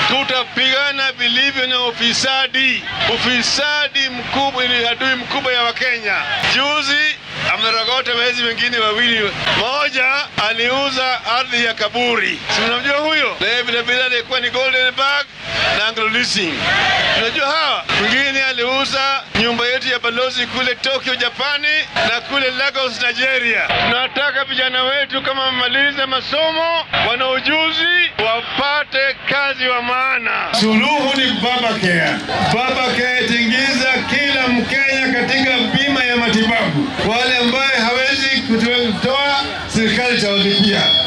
tutapigana vilivyo na ufisadi. Ufisadi mkubwa ni adui mkubwa ya Wakenya. Juzi amerogota wezi wengine wawili, moja aliuza ardhi ya kaburi, si unamjua huyo? Naye vilevile alikuwa ni Golden Bag na Anglo Leasing, unajua hawa. Mwingine aliuza nyumba yetu ya balozi kule Tokyo, Japani na kule Lagos, Nigeria. Tunataka vijana wetu kama wamaliza masomo, wana ujuzi, wapate kazi wa maana. Suluhu ni Baba Care. Baba Care tingiza kila Mkenya katika bima ya matibabu. Wale ambaye hawezi kutoa, serikali itawalipia.